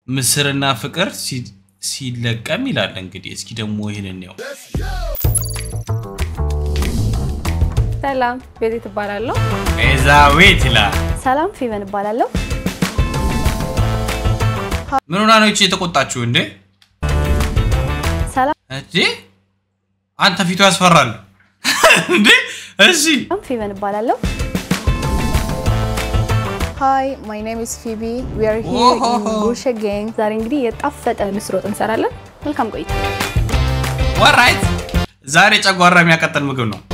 ምስርና ፍቅር ሲ- ሲለቀም ይላል። እንግዲህ እስኪ ደግሞ ይህንን ያው ሰላም ቤቴ ትባላለሁ። ቤዛዌት ይላል። ሰላም ፌቨን እባላለሁ። ምን ሆና ነው ይቺ የተቆጣችሁ እንዴ? ሰላም እንዴ አንተ ፊቱ ያስፈራል እንዴ? እሺ ፌቨን እባላለሁ። Hi, my name is Phoebe. We are here in Whoa. Gusha Gang. ዛሬ እንግዲህ የጣፈጠ ምስር ወጥ እንሰራለን። መልካም ቆይታ። ወራይት ዛሬ ጨጓራ የሚያቀጥል ምግብ ነው።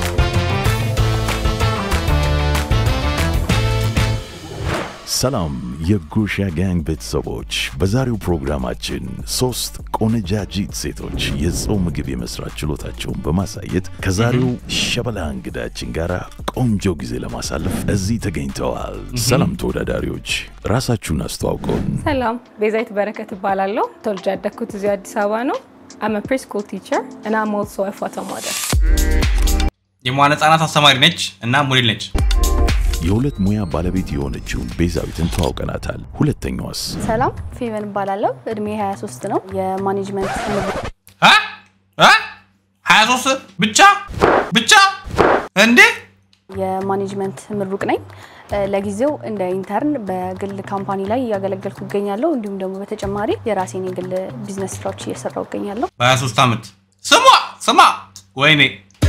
ሰላም የጉሻ ጋንግ ቤተሰቦች፣ በዛሬው ፕሮግራማችን ሶስት ቆነጃጂት ሴቶች የጾም ምግብ የመስራት ችሎታቸውን በማሳየት ከዛሬው ሸበላ እንግዳችን ጋር ቆንጆ ጊዜ ለማሳለፍ እዚህ ተገኝተዋል። ሰላም ተወዳዳሪዎች፣ ራሳችሁን አስተዋውቀውን። ሰላም ቤዛዊት በረከት እባላለሁ። ተወልጄ ያደግኩት እዚሁ አዲስ አበባ ነው። አም ፕሪ ስኩል ቲቸር እና አም ኦልሶ አ ፎቶ ሞዴል። የመዋለ ህጻናት አስተማሪ ነች እና ሞዴል ነች። የሁለት ሙያ ባለቤት የሆነችውን ቤዛዊትን ተዋውቀናታል። ሁለተኛዋስ ሰላም ፌቨን እባላለሁ። እድሜ 23 ነው። የማኔጅመንት አ? አ? 23 ብቻ ብቻ እንዴ? የማኔጅመንት ምሩቅ ነኝ። እ፣ ለጊዜው እንደ ኢንተርን በግል ካምፓኒ ላይ እያገለገልኩ እገኛለሁ። እንዲሁም ደግሞ በተጨማሪ የራሴን የግል ቢዝነስ ስራዎች እየሰራው እገኛለሁ። በ23 ዓመት ስሟ ስማ ወይኔ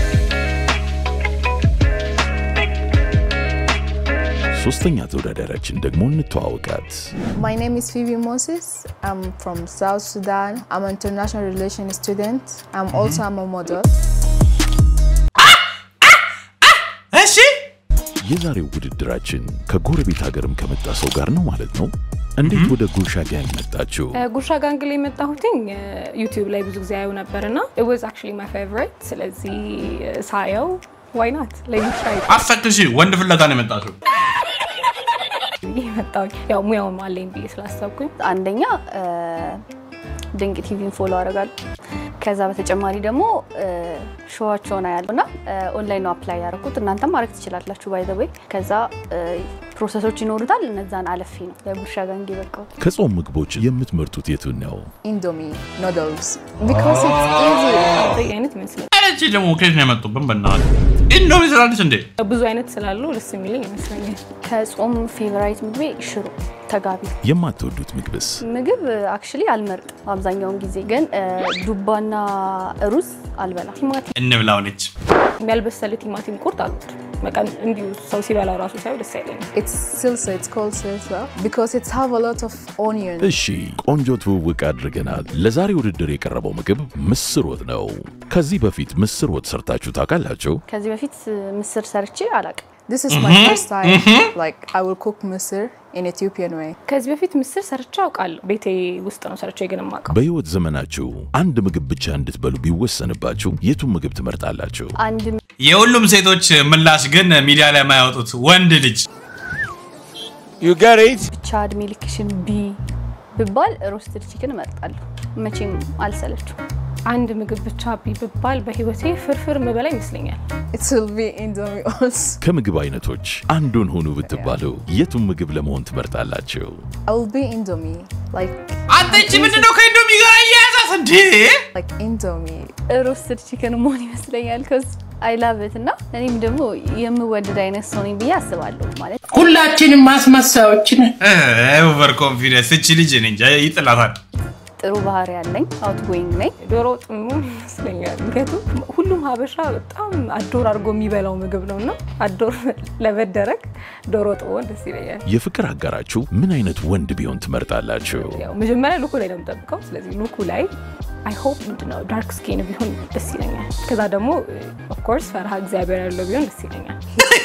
ሶስተኛ ተወዳዳሪያችን ደግሞ እንተዋወቃት። My name is Phoebe Moses. I'm from South Sudan. I'm an international relations student. I'm also I'm a model. እሺ የዛሬው ውድድራችን ከጎረቤት ሀገርም ከመጣ ሰው ጋር ነው ማለት ነው። እንዴት ወደ ጉሻ ጋንግ መጣችሁ? ጉርሻ ጋንግ ላይ የመጣሁትኝ ዩቲዩብ ላይ ብዙ ጊዜ አየው ነበር እና it was actually my favorite ስለዚህ ሳየው ዋይ ናት ለሚ ትራይ አፈቅሽ ወንድ ፍለጋ ነው የመጣችው። ብዬ መጣሁኝ። ያው ሙያውም አለኝ ብዬ ስላሰብኩኝ አንደኛ እ፣ ድንቅ ቲቪን ፎሎ አደርጋለሁ። ከዛ በተጨማሪ ደግሞ እ፣ ሾዋቸውን አያለሁ እና እ፣ ኦንላይን ነው አፕላይ ያደረኩት። እናንተም ማድረግ ትችላላችሁ ባይ ዘ ወይ። ከዛ እ፣ ፕሮሰሶች ይኖሩታል። እነዛን አለፊ ነው ለጉርሻ ጋንግ የበቃው። ከጾም ምግቦች የምትመርጡት የቱን ነው? Indomie noodles. Because it's easy. በይ አይነት ይመስለኛል። እቺ ደግሞ ከየት ነው የመጡብን? በእናትህ ኢንዶሚ ስላለች እንዴ? ብዙ አይነት ስላሉ ደስ የሚለኝ ይመስለኛል። ከጾም ፌቨራይት ምግቤ ሽሮ ተጋቢ የማትወዱት ምግብስ? ምግብ አክቹሊ አልመርጥም አብዛኛውን ጊዜ ግን እ፣ ዱባና ሩዝ አልበላም። ቲማቲም እንብላው ነች። ያልበሰለ ቲማቲም ቁርጥ አልወድም። በቃ እንዲሁ ሰው ሲበላው ራሱ ሳይው ደስ አይለኝም። It's salsa. It's called salsa because it have a lot of onion. እሺ ቆንጆ ትውውቅ አድርገናል። ለዛሬ ውድድር የቀረበው ምግብ ምስር ወጥ ነው። ከዚህ በፊት ምስር ወጥ ሰርታችሁ ታውቃላችሁ? ከዚህ በፊት እ፣ ምስር ሰርቼ አላቅም። This is my first time. Like I will cook misir in Ethiopian way. ከዚህ በፊት ምስር ሰርቼ አውቃለሁ። ቤቴ ውስጥ ነው ሰርቼ ግን የማውቀው። በሕይወት ዘመናችሁ አንድ ምግብ ብቻ እንድትበሉ ቢወሰንባችሁ የቱን ምግብ ትመርጣላችሁ? አንድ የሁሉም ሴቶች ምላሽ ግን ሚዲያ ላይ የማያወጡት ወንድ ልጅ ብቻ እድሜ ልክሽን ቢ ብባል ሮስትድ ቺክን እመርጣለሁ። መቼም አልሰለችው። አንድ ምግብ ብቻ ቢ ብባል በህይወቴ ፍርፍር ምበላ ይመስለኛል። It will be Indomie also. ከምግብ አይነቶች አንዱን ሁኑ ብትባሉ የቱን ምግብ ለመሆን ትመርጣላችሁ? I will be Indomie. Like አንተ ይቺ ምንድነው ከኢንዶሚ ጋር እያያዛት እንዴ? like Indomie. ሮስትድ ቺክን መሆን ይመስለኛል። ከዚ አይላበት እና እኔም ደግሞ የምወደድ አይነት ሰው ነኝ ብዬ አስባለሁ። ማለት ሁላችንም ማስመሳዮች ነን። ኦቨር ኮንፊደንስ እቺ ልጅ እኔ እንጃ ይጥላታል። ጥሩ ባህሪ ያለኝ አውት ጎይንግ ነኝ። ዶሮ ወጥ መሆን ይመስለኛል። ምክንያቱም ሁሉም ሀበሻ በጣም አዶር አድርጎ የሚበላው ምግብ ነው እና አዶር ለመደረግ ዶሮ ወጥ መሆን ደስ ይለኛል። የፍቅር አጋራችሁ ምን አይነት ወንድ ቢሆን ትመርጣላችሁ? ያው መጀመሪያ ሉኩ ላይ ነው የምጠብቀው። ስለዚህ ሉኩ ላይ አይ ሆፕ ምንድነው ዳርክ ስኪን ቢሆን ደስ ይለኛል። ከዛ ደግሞ ኦፍኮርስ ፈርሃ እግዚአብሔር ያለው ቢሆን ደስ ይለኛል።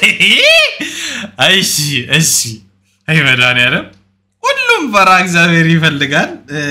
እሺ እሺ። አይ መድኃኒዓለም ሁሉም ፈራ እግዚአብሔር ይፈልጋል። እ፣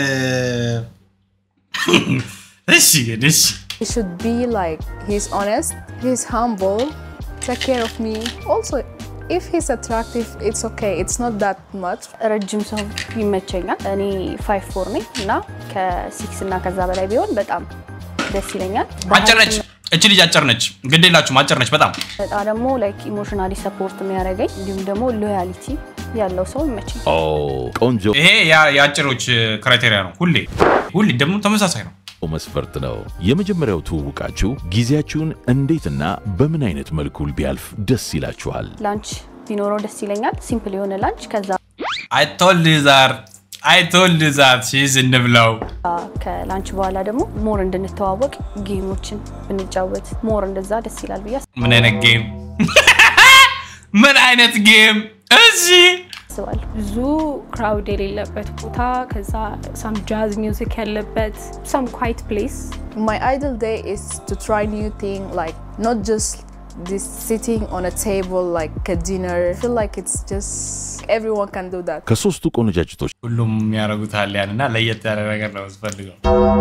እሺ ግን እሺ He should be like he's honest, he's humble, take care of me. Also, if he's attractive, it's okay. It's not that much. ረጅም ሰው ይመቸኛል። እኔ ፋይቭ ፎር ነኝ እና ከሲክስ እና ከዛ በላይ ቢሆን በጣም ደስ ይለኛል። አጭር ነች እች ልጅ አጭር ነች፣ ግድ የላችሁም አጭር ነች በጣም በጣም ደግሞ ላይክ ኢሞሽናሊ ሰፖርት የሚያደርገኝ እንዲሁም ደግሞ ሎያሊቲ ያለው ሰው ይመችኝ። ኦ ቆንጆ ይሄ ያ- የአጭሮች ክራይቴሪያ ነው። ሁሌ ሁሌ ደግሞ ተመሳሳይ ነው። መስፈርት ነው። የመጀመሪያው ትውውቃችሁ ጊዜያችሁን እንዴትና በምን አይነት መልኩ ቢያልፍ ደስ ይላችኋል? ላንች ቢኖረው ደስ ይለኛል። ሲምፕል የሆነ ላንች። ከዛ አይቶልድ ዛር አይቶልድ ዛር ሲዝ እንብለው ከላንች በኋላ ደግሞ ሞር እንድንተዋወቅ ጌሞችን ብንጫወት ሞር እንደዛ ደስ ይላል ብዬ ምን አይነት ጌም ምን አይነት ጌም እዚህ አስባለሁ። ብዙ ክራውድ የሌለበት ቦታ ከዛ ሳም ጃዝ ሚውዚክ ያለበት ሳም ኳይት ፕሌስ My ideal day is to try new thing, like not just this sitting on a table like a dinner. I feel like it's just everyone can do that. ከሶስቱ ቆነጃጅቶች ሁሉም የሚያደርጉታል ያን እና ለየት ያለ ነገር ነው የምትፈልገው።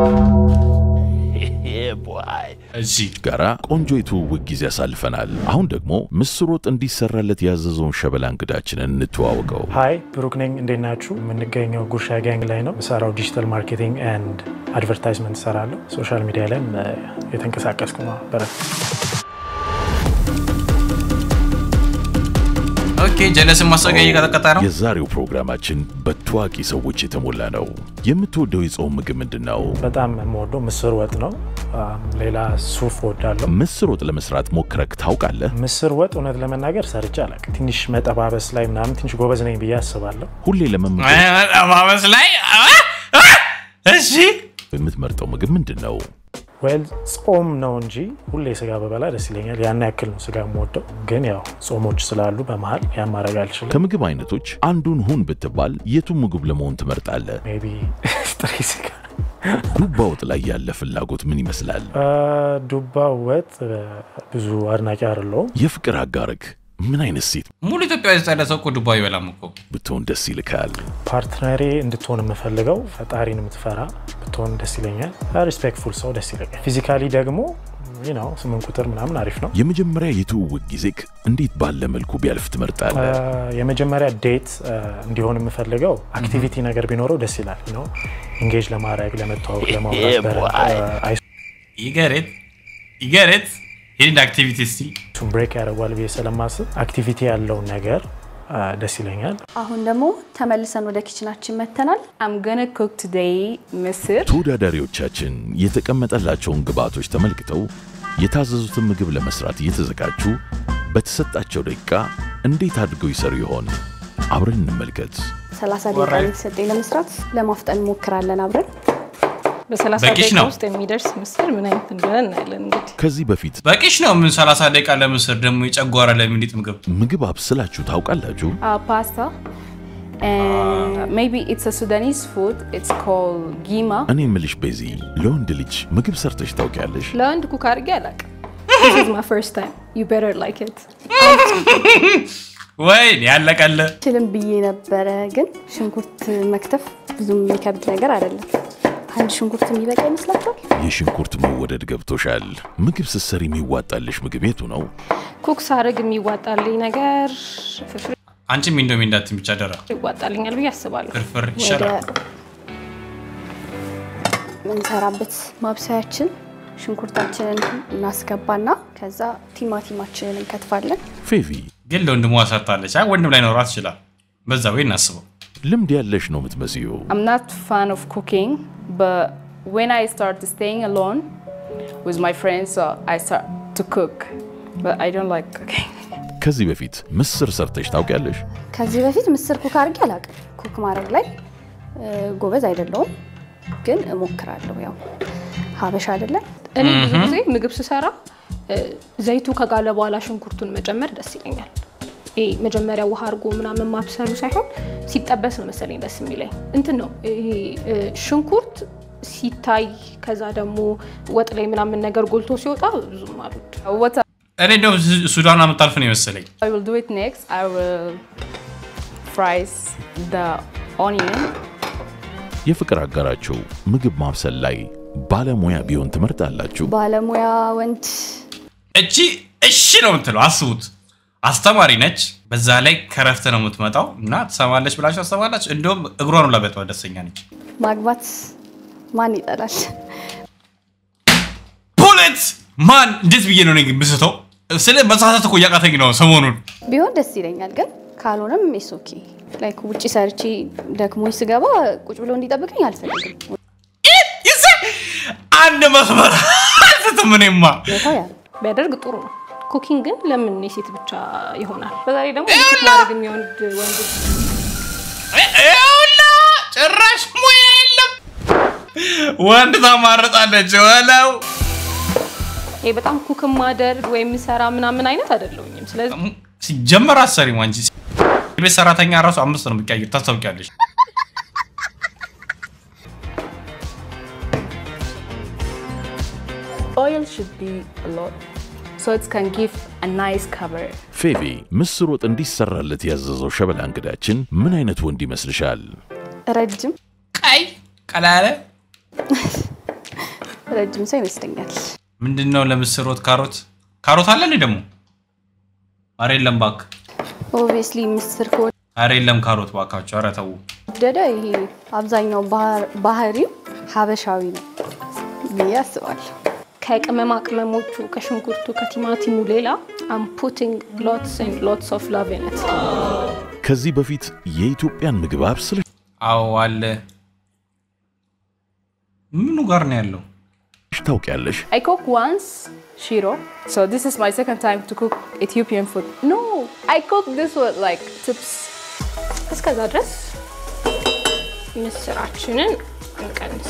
እሺ ጋራ ቆንጆ የትውውቅ ጊዜ አሳልፈናል። አሁን ደግሞ ምስር ወጥ እንዲሰራለት ያዘዘውን ሸበላ እንግዳችንን እንተዋወቀው። ሀይ ብሩክ ነኝ። እንዴት ናችሁ? የምንገኘው ጉርሻ ጋንግ ላይ ነው። የምሰራው ዲጂታል ማርኬቲንግ ኤንድ አድቨርታይዝመንት እሰራለሁ። ሶሻል ሚዲያ ላይም እ፣ የተንቀሳቀስኩ ነው። በረ ኦኬ ጀለስን ማስታወቂያ እየቀጠቀጠ ነው። የዛሬው ፕሮግራማችን በታዋቂ ሰዎች የተሞላ ነው። የምትወደው የጾም ምግብ ምንድን ነው? በጣም የምወደው ምስር ወጥ ነው። አም፣ ሌላ ሱፍ ወዳለሁ። ምስር ወጥ ለመስራት ሞክረክ ታውቃለህ? ምስር ወጥ እውነት ለመናገር ሰርቼ አላውቅም። ትንሽ መጠባበስ ላይ ምናምን ትንሽ ጎበዝ ነኝ ብዬ አስባለሁ። ሁሌ ለመመገብ ጠባበስ ላይ አ! አ! እሺ የምትመርጠው ምግብ ምንድን ነው? ወይል ጾም ነው እንጂ ሁሌ ስጋ በበላ ደስ ይለኛል። ያን ያክል ነው ስጋ የምወደው። ግን ያው ጾሞች ስላሉ በመሀል ያን ማድረግ አልችልም። ከምግብ አይነቶች አንዱን ሁን ብትባል የቱን ምግብ ለመሆን ትመርጣለህ? ሜይ ቢ ጥሬ ስጋ ዱባ ወጥ ላይ ያለ ፍላጎት ምን ይመስላል? አ፣ ዱባ ወጥ እ፣ ብዙ አድናቂ አይደለሁም። የፍቅር አጋርክ ምን አይነት ሴት ሙሉ ኢትዮጵያ ውስጥ ያለ ሰው እኮ ዱባ ይበላም እኮ። ብትሆን ደስ ይልካል? ፓርትነሬ እንድትሆን የምፈልገው ፈጣሪን የምትፈራ ብትሆን ደስ ይለኛል። ሪስፔክትፉል ሰው ደስ ይለኛል። ፊዚካሊ ደግሞ ነው ስምንት ቁጥር ምናምን አሪፍ ነው። የመጀመሪያ የትውውቅ ጊዜክ እንዴት ባለ መልኩ ቢያልፍ ትመርጣለህ? የመጀመሪያ ዴት እንዲሆን የምፈልገው አክቲቪቲ ነገር ቢኖረው ደስ ይላል ነው ኢንጌጅ ለማድረግ ለመተዋወቅ፣ ለማውራት በረ- ይገሬት ይገሬት ይህን አክቲቪቲ እስቲ አይሱን ብሬክ ያደርጓል ብዬ ስለማስብ አክቲቪቲ ያለውን ነገር አ፣ ደስ ይለኛል። አሁን ደግሞ ተመልሰን ወደ ኪችናችን መተናል። I'm gonna cook today ምስር ተወዳዳሪዎቻችን የተቀመጠላቸውን ግብዓቶች ተመልክተው የታዘዙትን ምግብ ለመስራት እየተዘጋጁ በተሰጣቸው ደቂቃ እንዴት አድርገው ይሰሩ ይሆን? አብረን እንመልከት። 30 ደቂቃ ነው የተሰጠኝ ለመስራት። ለማፍጠን እንሞክራለን አብረን። በሰላሳ በቂሽ ደቂቃ ነው። ውስጥ የሚደርስ ምስር ምን አይነት እንደሆነ እናያለን። እንግዲህ ከዚህ በፊት በቂሽ ነው። ምን 30 ደቂቃ ለምስር ደግሞ የጨጓራ ለሚኒጥ ምግብ ምግብ አብስላችሁ ታውቃላችሁ? uh, pasta and maybe it's a Sudanese food. It's called gima. እኔ የምልሽ ቤዚ፣ ለወንድ ልጅ ምግብ ሰርተሽ ታውቂያለሽ? ለወንድ ኩክ አድርጌ አላውቅም። This is my first time. You better like it. ወይን ያለቀለ ችልም ብዬ ነበረ፣ ግን ሽንኩርት መክተፍ ብዙም የሚከብድ ነገር አይደለም። አንድ ሽንኩርት የሚበቃ ይመስላችኋል? የሽንኩርት መወደድ ገብቶሻል። ምግብ ስትሰሪ የሚዋጣልሽ ምግብ የቱ ነው? ኩክ ሳደርግ የሚዋጣልኝ ነገር ፍርፍር አንቺም ኢንዶሚ እንዳትዪ ብቻ ደራ ይዋጣልኛል ብዬ አስባለሁ። ፍርፍር ወደ ይሻላል። ምንሰራበት ማብሰያችን ሽንኩርታችንን እናስገባና ከዛ ቲማቲማችንን እንከትፋለን። ፌቪ፣ ግን ለወንድሟ ሰርታለች። አይ ወንድም ላይ ኖራት ይችላል። በዛ ወይ እናስበው። ልምድ ያለሽ ነው የምትመስዩ። I'm not fan of cooking, but when I started staying alone with my friends, so I start to cook. But I don't like cooking. ከዚህ በፊት ምስር ሰርተሽ ታውቂያለሽ? ከዚህ በፊት ምስር ኩክ አድርጌ አላውቅም። ኩክ ማድረግ ላይ እ፣ ጎበዝ አይደለሁም፣ ግን እሞክራለሁ። ያው ሀበሻ አይደለም እኔ ብዙ ጊዜ ምግብ ስሰራ እ፣ ዘይቱ ከጋለ በኋላ ሽንኩርቱን መጨመር ደስ ይለኛል። ይሄ መጀመሪያ ውሃ አድርጎ ምናምን ማብሰሉ ሳይሆን ሲጠበስ ነው መሰለኝ ደስ የሚለኝ። እንትን ነው ይሄ እ፣ ሽንኩርት ሲታይ ከዛ ደግሞ ወጥ ላይ ምናምን ነገር ጎልቶ ሲወጣ ብዙም አሉት። What እኔ እንደው ሱዳን የምታልፍ ነው የመሰለኝ። I will do it next, I will fry the onion. የፍቅር አጋራችሁ ምግብ ማብሰል ላይ ባለሙያ ቢሆን ትመርጣላችሁ? ባለሙያ ወንድ እቺ እሺ ነው የምትለው። አስቡት፣ አስተማሪ ነች። በዛ ላይ ከረፍት ነው የምትመጣው እና ትሰማለች ብላችሁ ታስባላችሁ። እንደውም እግሯን ላበጠ ደስተኛ ነች። ማግባት ማን ይጠላል? ፑለት ማን እንዴት ብዬ ነው እኔ ግን ብስተው ስለ መሳሳት እኮ እያቃተኝ ነው ሰሞኑን ቢሆን ደስ ይለኛል፣ ግን ካልሆነም ኢስ ኦኬ። ላይክ ውጭ ሰርቼ ደክሞኝ ስገባ ቁጭ ብሎ እንዲጠብቀኝ አልፈልግም። ይዘ አንድ መስመር አልስትም እኔማ ሁኔታው ያ ነው። ቢያደርግ ጥሩ ነው። ኩኪንግ ግን ለምን የሴት ብቻ ይሆናል? በዛሬ ደግሞ ኩክ ማድረግ የሚወድ ወንድ ይኸውላ ጭራሽ ሙያ የለም ወንድ ታማርጣለች ወለው ይሄ በጣም ኩክ ማደርግ ወይም ሰራ ምናምን አይነት አይደለሁኝም። ስለዚህ ሲጀመር አሰሪም አንቺ ቤት ሰራተኛ ራሱ አምስት ነው የሚቀያየር ታስታውቂያለሽ Oil should be a lot, so it can give a nice cover. ፌቪ ምስር ወጥ እንዲሰራለት ያዘዘው ሸበላ እንግዳችን ምን አይነት ወንድ ይመስልሻል? ረጅም ቀይ ቀላለ ረጅም ሰው ይመስለኛል። ምንድን ነው ለምስር ወጥ ካሮት ካሮት አለ እንዴ ደግሞ አረ የለም ባክ ኦብቪየስሊ ምስር አረ የለም ካሮት ባካቸው አረ ተው ከወደደ ይሄ አብዛኛው ባህር- ባህሪው ሀበሻዊ ነው ብዬ አስባለሁ። ከቅመማ ቅመሞቹ ከሽንኩርቱ ከቲማቲሙ ሌላ አም ፑቲንግ ሎትስ ኤንድ ሎትስ ኦፍ ላቭ ኢን ኢት ከዚህ በፊት የኢትዮጵያን ምግብ አብስለሽ አዎ አለ ምኑ ጋር ነው ያለው ታውቂያለሽ? I cook once shiro, so this is my second time to cook Ethiopian food. No, I cook this with like tips. እስከዛ ድረስ ምስራችንን እንቀንስ።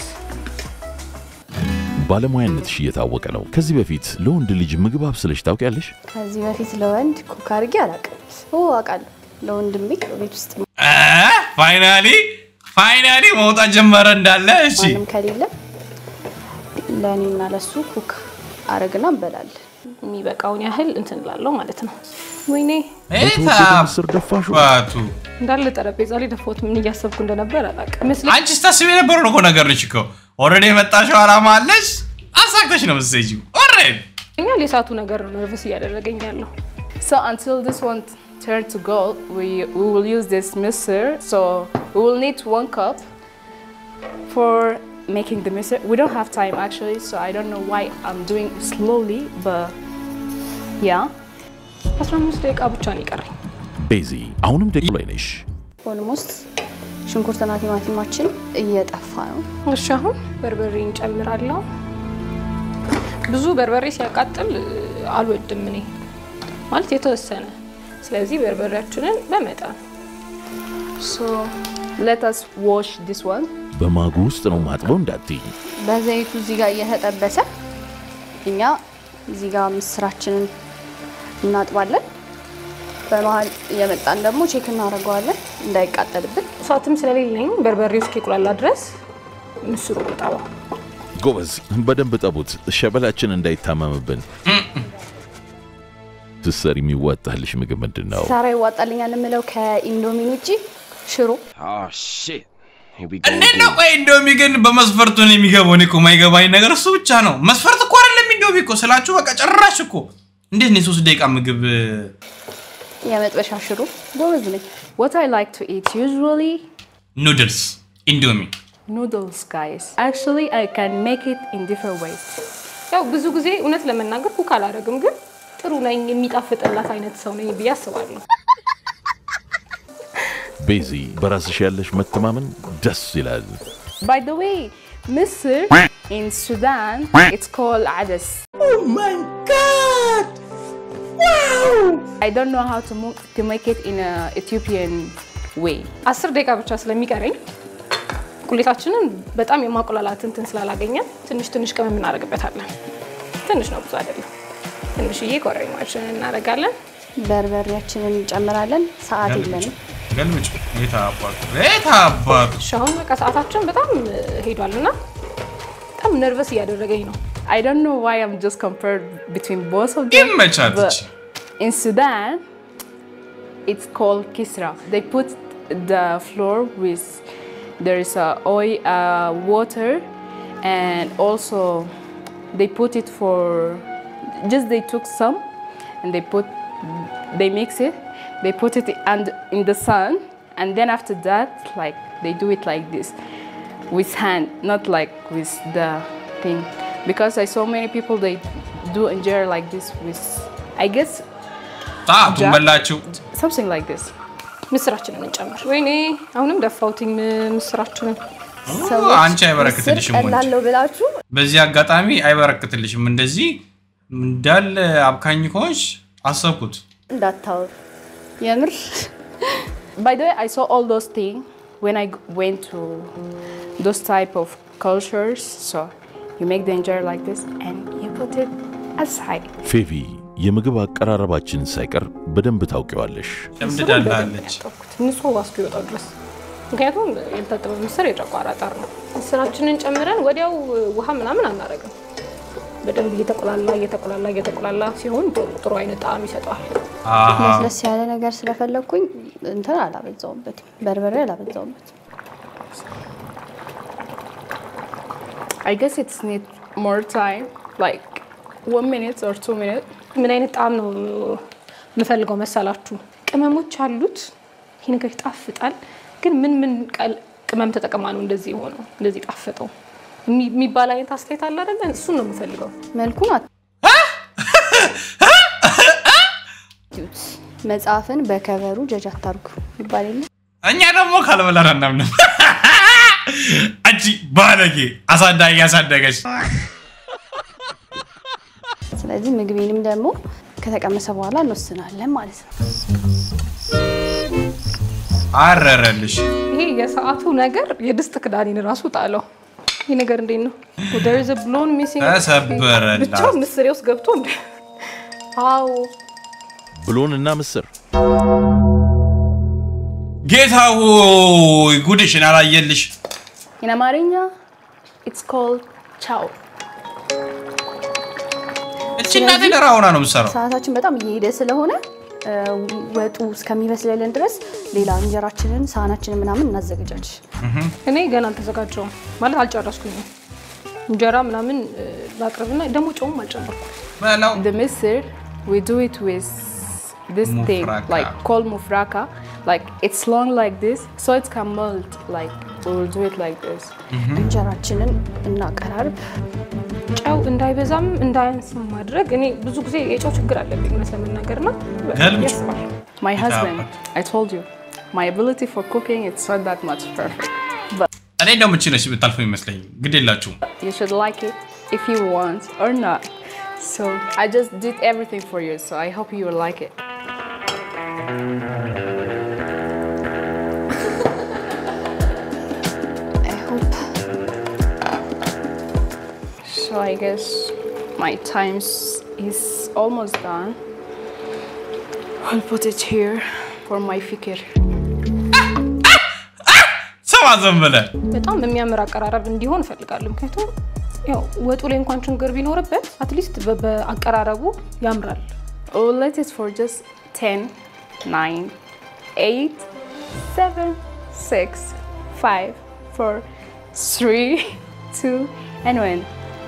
ባለሙያነትሽ እየታወቀ ነው። ከዚህ በፊት ለወንድ ልጅ ምግብ አብስለሽ ታውቂያለሽ? ከዚህ በፊት ለወንድ ኩክ አድርጌ አላውቅም። ኦ አውቃለሁ፣ ለወንድሜ ቤት ውስጥ ፋይናሊ ፋይናሊ መውጣት ጀመረ እንዳለ እሺ ማንም ከሌለ ለእኔና ለሱ ኩክ አረግና እንበላለን። የሚበቃውን ያህል እንትን እላለሁ ማለት ነው። ወይኔ በተወደደ ምስር ደፋሹ ባቱ እንዳለ ጠረጴዛ ላይ ደፋሁት። ምን እያሰብኩ እንደነበር አላውቅም። ይመስለኝ አንቺ ስታስብ የነበረው ነው እኮ ነገር ነች እኮ ኦልሬዲ የመጣሽው አላማ አለሽ አሳክተሽ ነው የምትሰጂው ኦልሬዲ ኛል የሳቱ ነገር ነው ነርቨስ እያደረገኝ ያለው። So until this one turn to gold, we, we will use this mixer. So we will need one cup for making the mixer. We don't have time actually, so I don't know why I'm doing slowly, but yeah. 15 ደቂቃ ብቻ ነው የቀረኝ። ቤዚ አሁንም ደቂ ላይ ነሽ። ኦልሞስት ሽንኩርትና ቲማቲማችን እየጠፋ ነው። እሺ አሁን በርበሬ እንጨምራለሁ። ብዙ በርበሬ ሲያቃጥል እ, አልወድም እኔ ማለት የተወሰነ። ስለዚህ በርበሬያችንን በመጠን So let us wash this one. በማጉ ውስጥ ነው ማጥበው እንዳትይ። በዘይቱ እዚህ ጋር እየተጠበሰ እኛ እዚህ ጋር ምስራችንን እናጥባለን። በመሀል እየመጣን ደግሞ ቼክ እናደርገዋለን እንዳይቃጠልብን። እሳትም ስለሌለኝ በርበሬው እስኪቁላላ ድረስ ምስሩ ልጠባው። ጎበዝ፣ በደንብ ጠቡት፣ ሸበላችን እንዳይታመምብን። ስትሰሪ የሚዋጣልሽ ምግብ ምንድን ነው? ሳራ ይዋጣልኛል የምለው ከኢንዶሚን ውጭ ሽሮ Oh shit. Here we go. እንዴት ነው ቆይ ኢንዶሚ ግን በመስፈርቱ ነው የሚገባው እኔ እኮ የማይገባኝ ነገር እሱ ብቻ ነው መስፈርት እኮ አይደለም ኢንዶሚ እኮ ስላችሁ በቃ ጭራሽ እኮ እንዴት ነው የሶስት ደቂቃ ምግብ የመጥበሻ ሽሮ ጎበዝ ነኝ። What I like to eat usually ኑድልስ ኢንዶሚ noodles, guys. Actually, I can make it in different ways. ያው ብዙ ጊዜ እውነት ለመናገር ኩክ አላደርግም፣ ግን ጥሩ ነኝ የሚጣፍጥላት አይነት ሰው ነኝ ብዬ አስባለሁ። ቤዚ፣ በራስሽ ያለሽ መተማመን ደስ ይላል። By the way, Misr in Sudan, it's called Adas. Oh my god! Wow! I don't know how to, mo- to make it in a Ethiopian way. አስር ደቂቃ ብቻ ስለሚቀረኝ ቁሌታችንን በጣም የማቆላላት እንትን ስላላገኘን ትንሽ ትንሽ ቅመም እናደርግበታለን። ትንሽ ነው፣ ብዙ አይደለም። ትንሽዬ ኮረሪማችንን እናደርጋለን። በርበሬያችንን እንጨምራለን። ሰዓት የለንም። ገልምጭ የታ አባቱ የታ አባቱ እሺ አሁን በቃ ሰዓታችን በጣም ሄዷል እና በጣም ነርቨስ እያደረገኝ ነው። I don't know why I'm just compared between both of them. ይመቻት but እቺ። in Sudan, it's called kisra. They put the flour with there is a oil, uh, water, and also they put it for just they took some and they put they mix it. They put it and in the sun, and then after that, like they do it like this with hand, not like with the thing. Because I saw many people they do injera like this with, I guess, ጣቱን በላችሁ። something like this. ምስራችንን እንጨምር። ወይኔ አሁንም ደፋውትኝ ምስራችንን። አንቺ አይበረክትልሽም ወንድ። ቀላለው ብላችሁ በዚህ አጋጣሚ አይበረክትልሽም። እንደዚህ እንዳለ አብካኝ ከሆንሽ አሰብኩት። እንዳታወሩ የምር By the way, I saw all those things when I g- went to those type of cultures. So you make the injera like this and you put it aside. ፌቪ የምግብ አቀራረባችን ሳይቀር በደንብ ታውቂዋለሽ። ሸምድዳላለች። ንጹህ ውሃ እስኪወጣው ድረስ ምክንያቱም ያልታጠበ ምስር የጨጓራ ጠር ነው። ምስራችንን ጨምረን ወዲያው ውሃ ምናምን አናደርግም። በደንብ እየተቆላላ እየተቆላላ እየተቆላላ ሲሆን ጥሩ ጥሩ አይነት ጣዕም ይሰጠዋል። አሃ ለስለስ ያለ ነገር ስለፈለግኩኝ እንትን አላበዛውበትም፣ በርበሬ አላበዛውበትም። I guess it's need more time, like one minute or two minutes. ምን አይነት ጣዕም ነው የምፈልገው መሰላችሁ? ቅመሞች አሉት። ይህ ነገር ይጣፍጣል። ግን ምን ምን ቀል- ቅመም ተጠቅማ ነው እንደዚህ የሆነው እንደዚህ ጣፍጠው የሚ- የሚባል አይነት አስተያየት አለ አይደለ? እሱን ነው የምፈልገው። መልኩን አትዩት። መጽሐፍን በከቨሩ ጀጅ አታርጉ ይባል የለ እኛ ደግሞ ካልበላን አናምንም። አንቺ ባለጌ አሳዳጊ ያሳደገች ስለዚህ ምግቤንም ደግሞ ከተቀመሰ በኋላ እንወስናለን ማለት ነው። አረረልሽ። ይሄ የሰዓቱ ነገር የድስት ክዳኔን ራሱ ጣለው። ይህ ነገር እንዴት ነው? there is a blown missing ተሰበረላት። ብቻ ምስሬ ውስጥ ገብቶ እንደ አዎ ብሎንና ምስር ጌታ ሆይ ጉድሽን አላየልሽ። In Amarinya, it's called chow. እቺ እናቴ ደራ ሆና ነው የምትሰራው። ሰዓታችን በጣም እየሄደ ስለሆነ እ፣ ወጡ እስከሚበስልልን ድረስ ሌላ እንጀራችንን ሳህናችንን ምናምን እናዘገጃጅ። እኔ ገና አልተዘጋጀውም ማለት አልጨረስኩኝም። እንጀራ ምናምን እ፣ ላቅርብና ደግሞ ጨውም አልጨመርኩም። በላው The misir, we do it with this thing, Mufraka. like called mufraka. Like it's long like this, so it can melt. Like we will do it like this. እንጀራችንን እናቀራርብ። ጨው እንዳይበዛም እንዳያንስም ማድረግ እኔ ብዙ ጊዜ የጨው ችግር አለብኝ እውነት ለመናገር ና ገልብጭ። ያስባል። My It husband, happened. I told you, my ability for cooking it's not that much perfect, but እኔ እንደውም እቺ ነች ብታልፈው ይመስለኝ። ግድ የላችሁም። you should like it if you want or not. So I just did everything for you, so I hope you will like it. I hope So I guess my times is almost done. I'll put it here for my fikir. ሰማ ዘን ብለህ በጣም በሚያምር አቀራረብ እንዲሆን እፈልጋለሁ። ምክንያቱም ያው ወጡ ላይ እንኳን ችግር ቢኖርበት አትሊስት በአቀራረቡ ያምራል። We'll let it for just 10, 9, 8, 7, 6, 5, 4, 3, 2, and 1.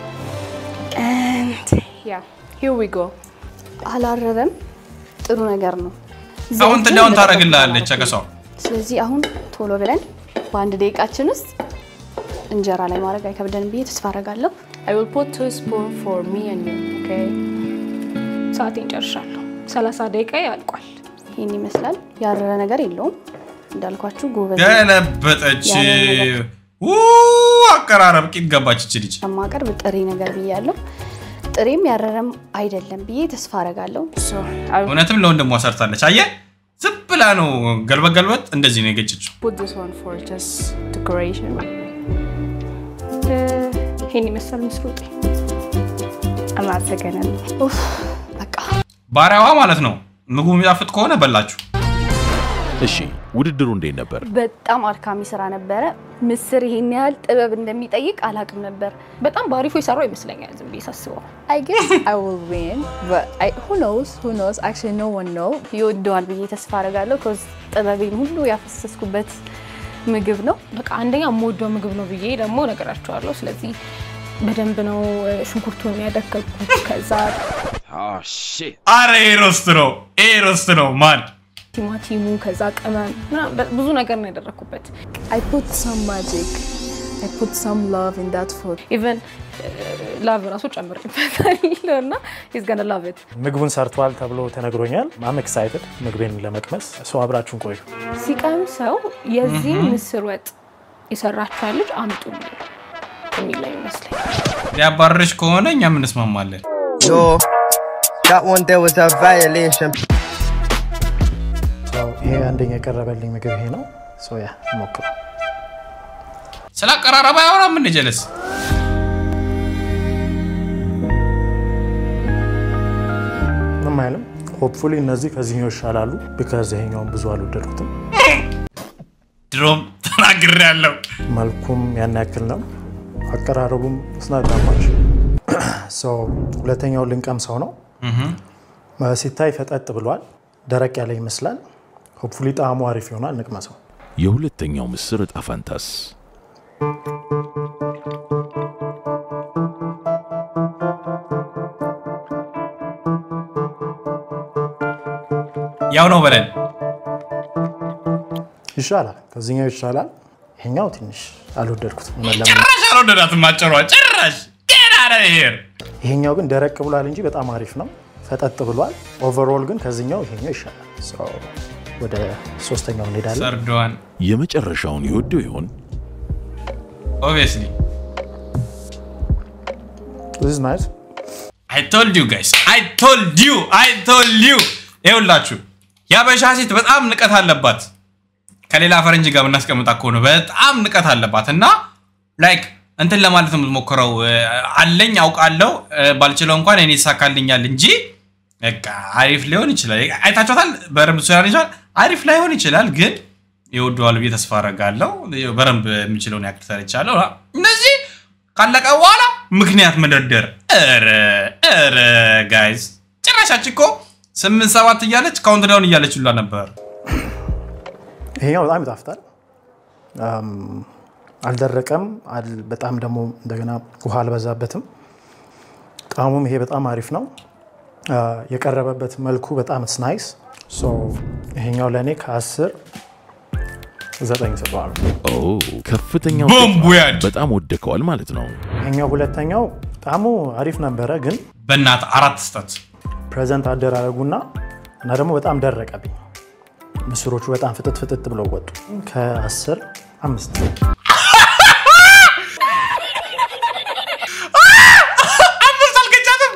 And yeah, here we go. አላረረም። ጥሩ ነገር ነው። አሁን ዘይቱን ትዳውን በጠበቅ ታደርግልሃለች ማድረግ አቀሳው ስለዚህ አሁን ቶሎ ብለን በአንድ ደቂቃችን ውስጥ እንጀራ ላይ ማድረግ አይከብደንም ብዬ ተስፋ አደርጋለሁ። I will put two spoons for me and you, okay? ሰዓቴን ጨርሻለሁ። 30 ደቂቃ ያልቋል። ይህን ይመስላል። ያረረ ነገር የለውም እንዳልኳችሁ ጎበዝ ገለበጠች። ያለ ነገር። ው አቀራረብ ቂጥ ገባች እች ልጅ። ከማቀርብ ጥሬ ነገር ብያለሁ። ጥሬም ያረረም አይደለም ብዬ ተስፋ አደርጋለሁ። So I will እውነትም ለወንድሟ ሰርታለች። አየ ዝም ብላ ነው ገልበጥ ገልበጥ እንደዚህ ነው የገጨችው። put this one for just decoration. እ፣ ይሄን ይመስላል ምስሉ ወጤ። አመሰግናለሁ። ኡፍ፣ በቃ ባሪያዋ ማለት ነው። ምግቡ የሚጣፍጥ ከሆነ በላችሁ። እሺ ውድድሩ እንዴት ነበር? በጣም አድካሚ ስራ ነበረ። ምስር ይሄን ያህል ጥበብ እንደሚጠይቅ አላቅም ነበር። በጣም በአሪፉ የሰራው ይመስለኛል ዝም ብዬ ሳስበው። I guess I will win, but I, who knows? Who knows? Actually, no one knows. ይወደዋል ብዬ ተስፋ አደርጋለሁ። ከዚ ጥበቤን ሁሉ ያፈሰስኩበት ምግብ ነው። በቃ አንደኛ የምወደው ምግብ ነው ብዬ ደግሞ ነገራቸዋለሁ። ስለዚህ በደንብ ነው እ፣ ሽንኩርቱን ያደከኩት። ከዛ Oh shit. አረ ይሄ ሮስት ነው፣ ይሄ ሮስት ነው ማን ቲማቲሙ፣ ከዛ ቅመም ምናምን በ- ብዙ ነገር ነው ያደረኩበት። I put some magic I put some love in that food. ኢቨን ላቭ ራሱ ጨምሬበታለሁ እና ኢዝ ገነ ላቭ ኢት ምግቡን ሰርቷል ተብሎ ተነግሮኛል። አም ኤክሳይትድ ምግቤን ለመቅመስ ሰው አብራችሁን ቆዩ። ሲቀምሰው የዚህ ምስር ወጥ የሰራችኋ ልጅ አምጡ የሚለኝ ይመስለኝ። ሊያባርርሽ ከሆነ እኛም እንስማማለን። Yo, that one there was a violation. ሰው ይሄ አንደኛ የቀረበልኝ ምግብ ይሄ ነው። ሰው ያ ሞክሩ። ስለ አቀራረባ አያወራም እንደ ጀለስ ምንም አይልም። ሆፕፉሊ እነዚህ ከዚህኛው ይሻላሉ። ቢካዝ ይሄኛውን ብዙ አልወደድኩትም። ድሮም ተናግሬ ያለው መልኩም ያን ያክል ነው። አቀራረቡም ስናዳማች ሁለተኛው ልንቀምሰው ነው። ሲታይ ፈጠጥ ብሏል። ደረቅ ያለ ይመስላል። ሆፕፉሊ ጣዕሙ አሪፍ ይሆናል። እንቅመሰው። የሁለተኛው ምስር ዕጣ ፈንታስ ያው ነው በለን። ይሻላል፣ ከዚህኛው ይሻላል። ይሄኛው ትንሽ አልወደድኩትም። እውነት ለመናገር ጭራሽ አልወደዳትም አጭሯ ጭራሽ ጌታ ሄር ይሄኛው ግን ደረቅ ብሏል እንጂ በጣም አሪፍ ነው። ፈጠጥ ብሏል። ኦቨርኦል ግን ከዚህኛው ይሄኛው ይሻላል። So ወደ ሶስተኛው እንሄዳለን። ሰርደዋን የመጨረሻውን ይወደው ይሆን? ኦብቪየስሊ This is nice. አይ ቶልድ ዩ ጋይስ አይ ቶልድ ዩ አይ ቶልድ ዩ ይኸውላችሁ የአበሻ ሴት በጣም ንቀት አለባት ከሌላ ፈረንጅ ጋር ብናስቀምጣ ከሆነ በጣም ንቀት አለባት እና ላይክ እንትን ለማለት ነው የምትሞክረው እ፣ አለኝ አውቃለሁ እ፣ ባልችለው እንኳን እኔ ይሳካልኛል እንጂ በቃ አሪፍ ሊሆን ይችላል አይታችኋታል በደንብ ሱ ይችላል አሪፍ ላይሆን ይችላል ግን ይወደዋል ብዬ ተስፋ አደርጋለሁ በደንብ የሚችለውን ያክል ሰርቻለሁ እነዚህ ካለቀ በኋላ ምክንያት መደርደር ኧረ ኧረ ጋይዝ ጭራሻች እኮ ስምንት ሰባት እያለች ካውንት ዳውን እያለች ሁላ ነበር ይሄኛው በጣም ይጣፍጣል። አም፣ አልደረቀም፣ አል- በጣም ደግሞ እንደገና ውሃ አልበዛበትም። ጣዕሙም ይሄ በጣም አሪፍ ነው። አ፣ የቀረበበት መልኩ በጣም ስ ናይስ። ይሄኛው ለእኔ ከአስር ዘጠኝ ሰጠዋል። ኦ ከፍተኛው ቦምቡ ያድ በጣም ወደከዋል ማለት ነው። ይሄኛው ሁለተኛው ጣዕሙ አሪፍ ነበረ፣ ግን በእናት አራት ስጠት ፕሬዘንት አደራረጉና እና ደግሞ በጣም ደረቀብኝ። ምስሮቹ በጣም ፍጥጥ ፍጥጥ ብለው ወጡ። ከአስር አምስት አምስት አልገጫትም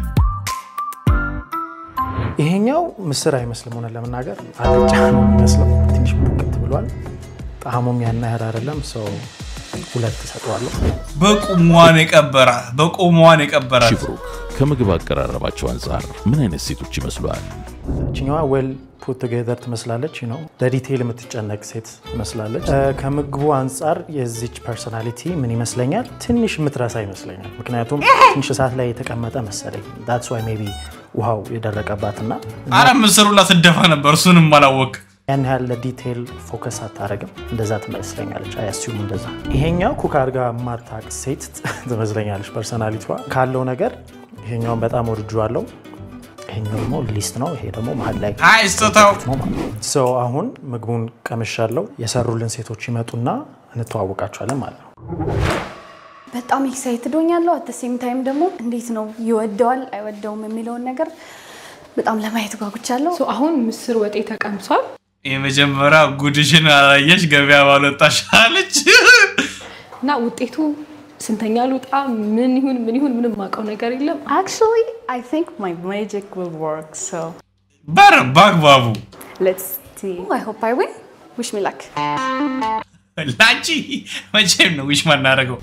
ይሄኛው ምስር አይመስልም። ሆነ ለመናገር አልጫ ነው የሚመስለው። ትንሽ ቡክት ብሏል። ጣዕሙም ያን ያህል አይደለም። ሰው ሁለት እሰጠዋለሁ። በቁሟን የቀበራት በቁሟን የቀበራት ሽብሩክ ከምግብ አቀራረባቸው አንጻር ምን አይነት ሴቶች ይመስሏል? ችኛዋ ዌል ፑት ቱጌዘር ትመስላለች ነው ለዲቴይል የምትጨነቅ ሴት ትመስላለች። እ፣ ከምግቡ አንጻር የዚች ፐርሶናሊቲ ምን ይመስለኛል ትንሽ የምትረሳ ይመስለኛል። ምክንያቱም ትንሽ እሳት ላይ የተቀመጠ መሰለኝ። ዳትስ ዋይ ሜይ ቢ ውሃው የደረቀባትና አረ ምስሩላ ስደፋ ነበር እሱንም አላወቅ ያን ያህል ለዲቴይል ፎከስ አታደርግም። እንደዛ ትመስለኛለች። አያስዩም እንደዛ። ይሄኛው ኩክ አድርጋ የማታቅ ሴት ትመስለኛለች ፐርሶናሊቲዋ ካለው ነገር ይሄኛውን በጣም ወድጄዋለሁ። ይሄኛው ደግሞ ሊስት ነው። ይሄ ደግሞ መሀል ላይ አይ ስጦታው ነው ማለት ነው። ሰው አሁን ምግቡን ቀምሻለሁ። የሰሩልን ሴቶች ይመጡና እንተዋወቃቸዋለን ማለት ነው። በጣም ኤክሳይትድ ሆኛለሁ። አት ሴም ታይም ደግሞ እንዴት ነው ይወደዋል አይወደውም የሚለውን ነገር በጣም ለማየት ጓጉቻለሁ። ሶ አሁን ምስር ወጤ ተቀምሷል። የመጀመሪያ ጉድሽን አላየሽ ገበያ ባልወጣሽ አለች እና ውጤቱ ስንተኛ ልውጣ ምን ይሁን ምን ይሁን ምንም ማውቀው ነገር የለም። Actually, I think my magic will work. So በር በአግባቡ let's see. I hope I win. Wish me luck. ላንቺ መቼም ነው ዊሽ ማናደርገው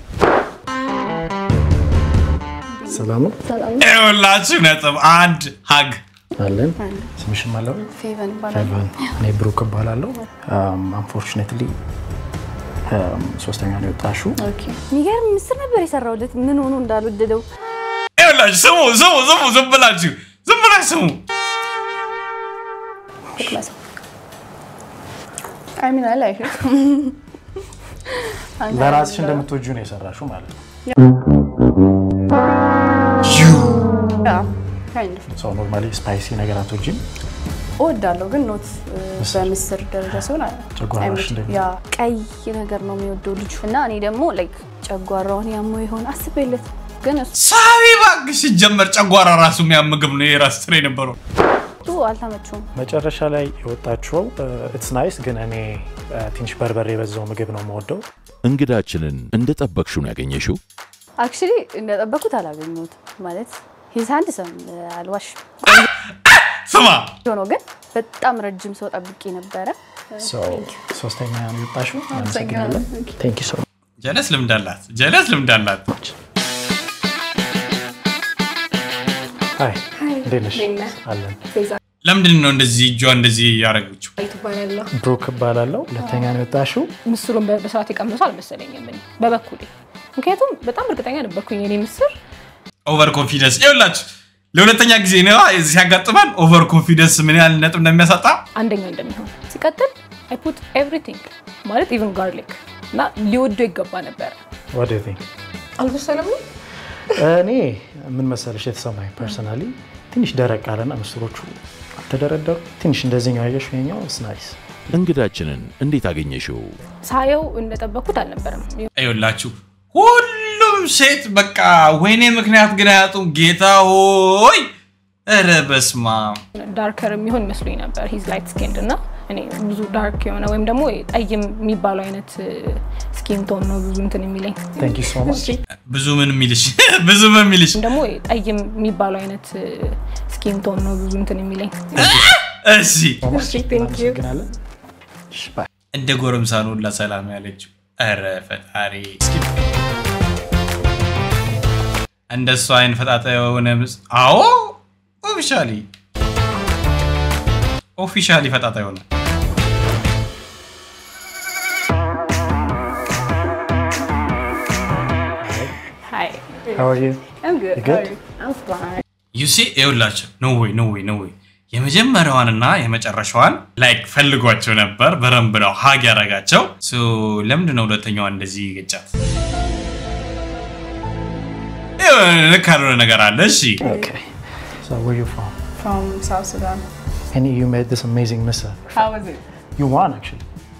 ሰላም ነው ይኸውላችሁ ነጥብ አንድ ሀግ አለን። ስምሽም አለው ፌቨን ይባላል። እኔ ብሩክ እባላለሁ። አንፎርቹኔትሊ ሶስተኛ ነው የወጣሽው። ኦኬ። የሚገርም ምስር ነበር የሰራሁለት ምን ሆኖ እንዳልወደደው ይኸውላችሁ ስሙ ስሙ ስሙ ዝም ብላችሁ ዝም ብላችሁ ስሙ ልቅመሰው። I mean, I like it. ለራስሽ እንደምትወጁ ነው የሰራሽው ማለት ነው። Yeah, kind of. ሰው ኖርማሊ ስፓይሲ ነገር አትወጂም። እወዳለሁ ግን ኖት በምስር ደረጃ ሲሆን ጨጓራሽ አይመችም። እንደሚ- ያ ቀይ ነገር ነው የሚወደው ልጁ እና እኔ ደግሞ ላይክ ጨጓራውን ያሞ ይሆን አስቤለት ግን ሳቢ እባክሽ ሲጀመር ጨጓራ ራሱ የሚያም ምግብ ነው የራስ ስራ የነበረው እሱ አልተመቸውም። መጨረሻ ላይ የወጣችው ኢትስ ናይስ፣ ግን እኔ እ፣ ትንሽ በርበሬ የበዛው ምግብ ነው የምወደው። እንግዳችንን እንደጠበቅሽው ነው ያገኘሽው? አክቹሊ እንደጠበኩት አላገኘሁትም ማለት ሂዝ አንድ ሰም አልዋሽ ስማ ሆኖ ግን በጣም ረጅም ሰው ጠብቄ ነበረ። So፣ ሶስተኛ ነው የወጣሽው። አመሰግናለን። ቴንክ ዩ ሶ ጀለስ ልምድ አላት ጀለስ ልምድ አላት ሃይ፣ እንዴት ነሽ? እንዴት ነህ? አለን። ለምንድን ነው እንደዚህ እጇ እንደዚህ ያደረገችው ትባላለሁ። ብሩክ እባላለሁ። ሁለተኛ ነው የወጣሽው። ምስሩን በ- በሰዓት የቀመሱ አልመሰለኝም እኔ በበኩሌ ምክንያቱም በጣም እርግጠኛ ነበርኩኝ የኔ ምስር ኦቨር ኮንፊደንስ ይኸውላችሁ ለሁለተኛ ጊዜ ነው ሲያጋጥመን ኦቨር ኮንፊደንስ ምን ያህል ነጥብ እንደሚያሳጣ አንደኛ እንደሚሆን ሲቀጥል አይ ፑት ኤቭሪቲንግ ማለት ኢቨን ጋርሊክ እና ሊወዶ ይገባ ነበር። What do you think? አልበሰለም ነው እኔ ምን መሰለሽ የተሰማኝ ፐርሰናሊ ትንሽ ደረቅ አለና ምስሮቹ አልተደረደሩ ትንሽ እንደዚህኛው ያየሽ ይኸኛው ስ ናይስ እንግዳችንን እንዴት አገኘሽው? ሳየው እንደጠበቅኩት አልነበረም። ይኸውላችሁ ሁሉም ሴት በቃ ወይኔ ምክንያት ግን አያጡም ጌታ ሆይ ኧረ በስማ ዳርከር የሚሆን መስሎኝ ነበር ሂዝ ላይት ስኪንድ እና እኔ ብዙ ዳርክ የሆነ ወይም ደግሞ ጠይም የሚባለው አይነት ስኪን ቶን ነው ብዙ እንትን የሚለኝ ታንክ ዩ ሶ ማች ብዙ ምን የሚልሽ ብዙ ምን የሚልሽ ወይም ደግሞ ጠይም የሚባለው አይነት ስኪን ቶን ነው ብዙ እንትን የሚለኝ እሺ እናመሰግናለን። እሺ፣ ባይ። እንደ ጎረምሳ ነው ሁላ ሰላም ያለችው ኧረ ፈጣሪ እንደ እሷ አይን ፈጣጣ የሆነ ምስ አዎ ኦፊሻሊ ኦፊሻሊ ፈጣጣ የሆነ Hi. How are you? I'm good. You good? How are you? I'm fine. ዩሲ ይኸውላቸው ኖ ወይ ኖ ወይ ኖ ወይ የመጀመሪያዋንና የመጨረሻዋን ላይክ ፈልጓቸው ነበር በረንብ ነው ሀግ ያረጋቸው ለምንድን ነው ሁለተኛዋን እንደዚህ ገጫት ልክ ያልሆነ ነገር አለ እሺ Okay. So where you from? From South Sudan. And you made this amazing missa. How was it? You won actually.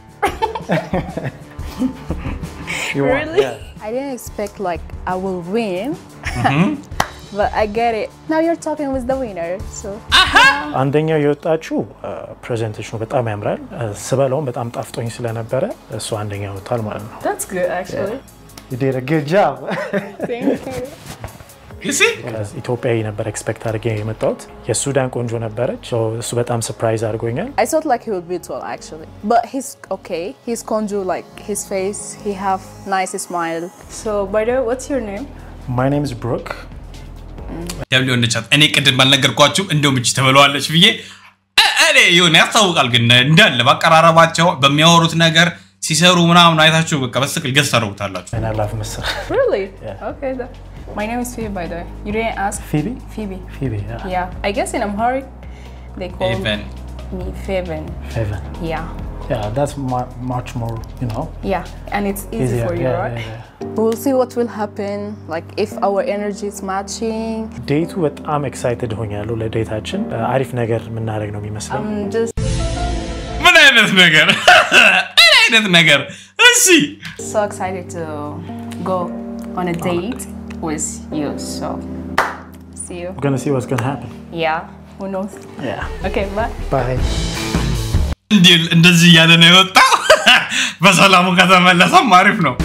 you won. Really? Yeah. I didn't expect like I will win, but I get it. Now you're talking with the winner, so አንደኛው የወጣችው ፕሬዘንቴሽኑ በጣም ያምራል። ስበላውም በጣም ጣፍጦኝ ስለነበረ እሱ አንደኛ ወጥቷል ማለት ነው። That's good, actually. You did a good job. Thank you. ዩሲ ኢትዮጵያዊ ነበር ኤክስፔክት አድርጌ የመጣሁት። የሱዳን ቆንጆ ነበረች። So እሱ በጣም ሰርፕራይዝ አድርጎኛል። I thought like he would be tall actually, but he's okay. He's conjure like his face. He have nice smile. So, by the way, what's your name? My name is Brooke. ደብሊው እንደቻት እኔ ቅድም ባልነገርኳችሁም እንደውም እቺ ተብለዋለች ብዬ እ- እኔ የሆነ ያስታውቃል ግን እንዳለ ባቀራረባቸው በሚያወሩት ነገር ሲሰሩ ምናምን አይታችሁ በቃ በስትክክል ገዝ ታደርጉታላችሁ And I love Mr. Really? Yeah. Okay. That, my name is Phoebe, by the way. You didn't ask? Phoebe? Phoebe. Phoebe, yeah. Yeah. I guess in Amharic, they call Even. me Feven. Heaven. Yeah. Yeah, that's mu- much more, you know, Yeah. And it's easy easier. for you, yeah, right? yeah, yeah. We'll see what will happen. Like if our energy is matching. ዴቱ በጣም ኤክሳይትድ ሆኛለሁ ለዴታችን። አሪፍ ነገር የምናደርግ ነው የሚመስለኝ። I'm just ምን አይነት ነገር ምን አይነት ነገር እሺ so excited to go on a date with you. So, see you. We're gonna see what's gonna happen. Yeah. Who knows? Yeah. Okay, bye. Bye. እንዲህ እንደዚህ እያለ ነው የወጣው በሰላሙ ከተመለሰም አሪፍ ነው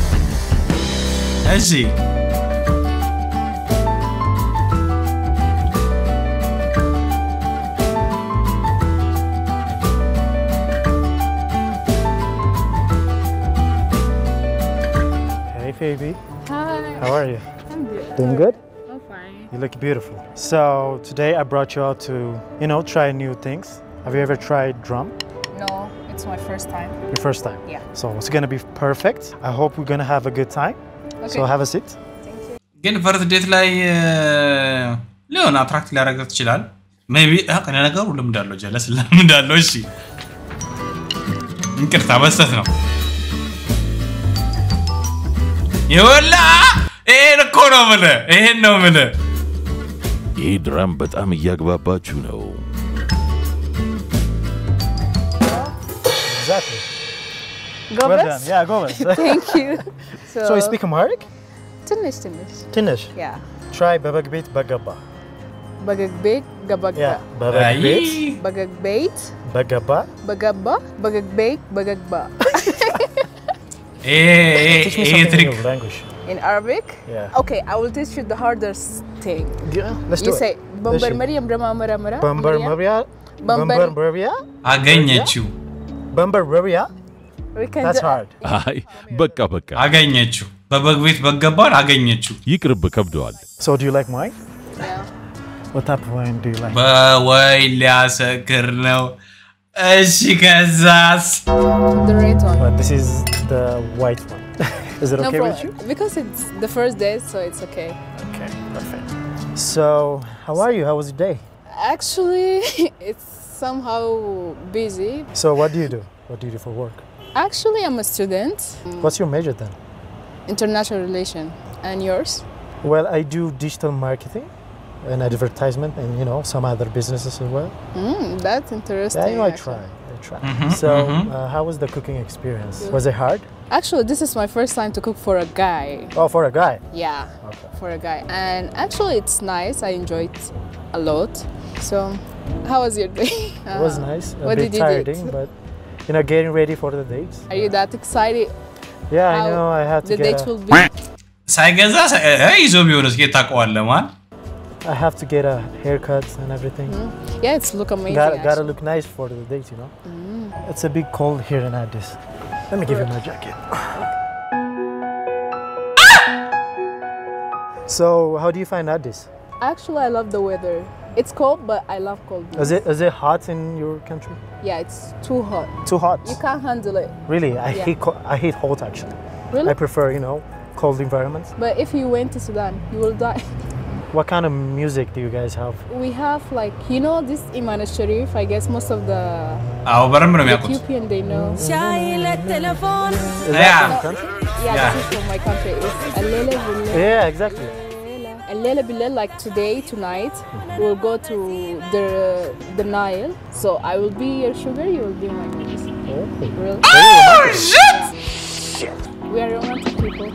እሺ Hey, Phoebe. Hi. How are you? I'm good. Doing good? I'm fine. You look beautiful. So today I brought you out to, you know, try new things. Have you ever tried drum? No, it's my first time. Your first time? Yeah. So it's gonna be perfect. I hope we're gonna have a good time. So Okay. have a seat. ግን ፈርት ዴት ላይ ሊሆን አትራክት ሊያደርገው ትችላል ሜይ ቢ ነገሩ ልምድ አለው ጀለስ ልምድ አለው እሺ እንቅርታ መስጠት ነው ይወላ ይሄን እኮ ነው የምልህ ይሄን ነው የምልህ ይህ ድራም በጣም እያግባባችሁ ነው። exactly. Well Gobes? done. Yeah, Gomez. Thank you. So, so you speak Amharic? ትንሽ ትንሽ ትንሽ Yeah. try በበግ ቤት በገባ በገግቤት ገበጋ Yeah, በበግ ቤት በገግቤት በገባ በገባ በገግቤት በገግባ Teach me ይሄ something ትሪክ in your language. In Arabic? Yeah. Okay, I will teach you the hardest thing. Yeah, let's you do say it. በንበር እሺ። መሪየም ደማ መራ መራ በንበር መብያ በንበር በንበር መብያ አገኘችው በንበር መብያ We can That's do- hard. አይ በቃ በቃ አገኘችው በበግ ቤት በገባን አገኘችው ይቅርብ ከብደዋል So do you like wine? What type of wine do you like? በወይ ሊያሰክር ነው እሺ ከዛስ The red one. But this is the white one. is it No okay with problem. you? Because it's the first day, so it's okay. Okay, perfect. So, how are you? How was your day? Actually, it's somehow busy. So, what do you do? What do you do for work? Actually, I'm a student. What's your major then? International relation. And yours? Well, I do digital marketing and advertisement and, you know, some other businesses as well. Mm, that's interesting. Yeah, you know, I actually. try. I try. Mhm, so, mhm. Uh, how was the cooking experience? Was it hard? Actually, this is my first time to cook for a guy. Oh, for a guy. Yeah, for a guy. And actually, it's nice. I enjoyed a lot. So, how was your day? It was Uh, nice. A What bit did you tiring, do? but, you know, getting ready for the dates. Are you that excited? Yeah, I how know. I have to the get date a, will be. ሳይገዛ ሳ- እ- ይዞ ቢሆንስ ጌት ታውቀዋለህ ማን I have to get a haircut and everything. Yeah, it's look amazing. Gotta, gotta actually. look nice for the date, you know. It's a bit cold here in Addis. Let me give you my jacket. So, how do you find Addis? Actually, I love the weather. It's cold, but I love cold. Is it is it hot in your country? Yeah, it's too hot. Too hot? You can't handle it. Really, I Yeah. hate co- I hate hot actually. Really? I prefer you know cold environments. But if you went to Sudan, you will die. What kind of music do you guys have? We have like you know this Iman Sharif. I guess most of the አዎ በደንብ ነው የሚያውቁት Ethiopian they know. Is that Yeah. from your country? Yeah, Yeah. this is from my country. It's Alele Bilele. Yeah, exactly. Alele Bilele, like today, tonight, we'll go to the the Nile. So I will be your sugar, you will be my juice. Really? Oh, shit! We are romantic people.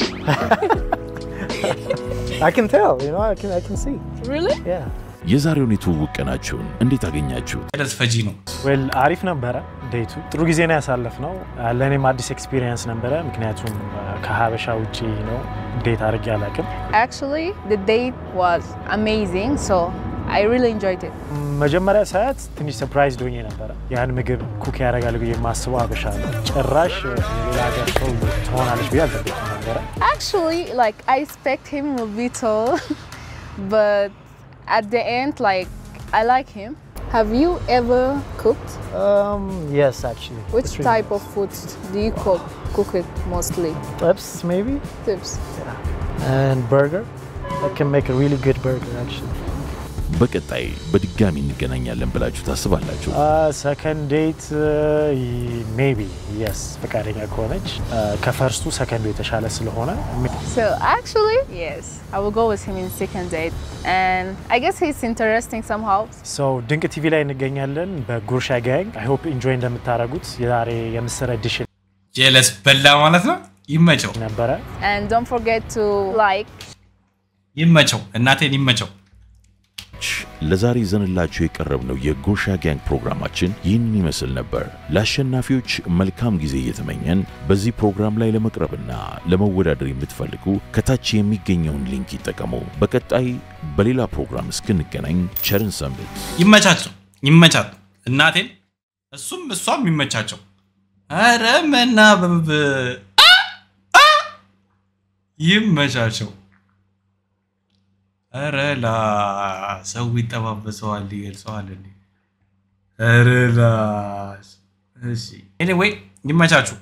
I can tell. You know, I can I can see. Really? Yeah. የዛሬውን የትውውቅ ቀናችሁን እንዴት አገኛችሁት? ደስ ፈጂ ነው ዌል አሪፍ ነበረ ዴቱ። ጥሩ ጊዜ ነው ያሳለፍነው። ለእኔም አዲስ ኤክስፒሪየንስ ነበረ፣ ምክንያቱም ከሀበሻ ውጭ ነው ዴት አድርጌ አላውቅም። Actually, the date was amazing. So I really enjoyed it. መጀመሪያ ሰዓት ትንሽ ሰርፕራይዝ ዶኜ ነበረ። ያን ምግብ ኩክ ያደርጋል ብዬ የማስበው ሀበሻ ነው። ጭራሽ ሌላ ሀገር ሰው ትሆናለች ብዬ አልጠበቅም ነበረ። Actually, like I expect him will be tall, but at the end, like I like him. Have you ever cooked? Um, yes, actually. Which It's really type of food do you cook? Cook it mostly. Tips, maybe? Tips. And burger. I can make a really good burger, actually. በቀጣይ በድጋሚ እንገናኛለን ብላችሁ ታስባላችሁ? ሰከንድ ዴት ሜቢ የስ ፈቃደኛ ከሆነች ከፈርስቱ ሰከንዱ የተሻለ ስለሆነ So actually, yes, I will go with him in second date, and I guess he's interesting somehow. ሰው ድንቅ ቲቪ ላይ እንገኛለን በጉርሻ ጋንግ አይ ሆፕ ኢንጆይ እንደምታደርጉት የዛሬ የምስር ኤዲሽን ጀለስ በላ ማለት ነው ይመቸው ነበረ And don't forget to like. ይመቸው እናቴን ይመቸው ለዛሬ ይዘንላችሁ የቀረብነው የጎሻ ጋንግ ፕሮግራማችን ይህንን ይመስል ነበር። ለአሸናፊዎች መልካም ጊዜ እየተመኘን በዚህ ፕሮግራም ላይ ለመቅረብና ለመወዳደር የምትፈልጉ ከታች የሚገኘውን ሊንክ ይጠቀሙ። በቀጣይ በሌላ ፕሮግራም እስክንገናኝ ቸርን ሰንብት። ይመቻቸው ይመቻት እናቴን እሱም እሷም ይመቻቸው አረ መናበብ አ! አ! ይመቻቸው አረ ላ ሰው ይጠባበሰዋል ይገልጸዋል እንዴ አረ ላ እሺ ኤኒዌይ ይመቻችሁ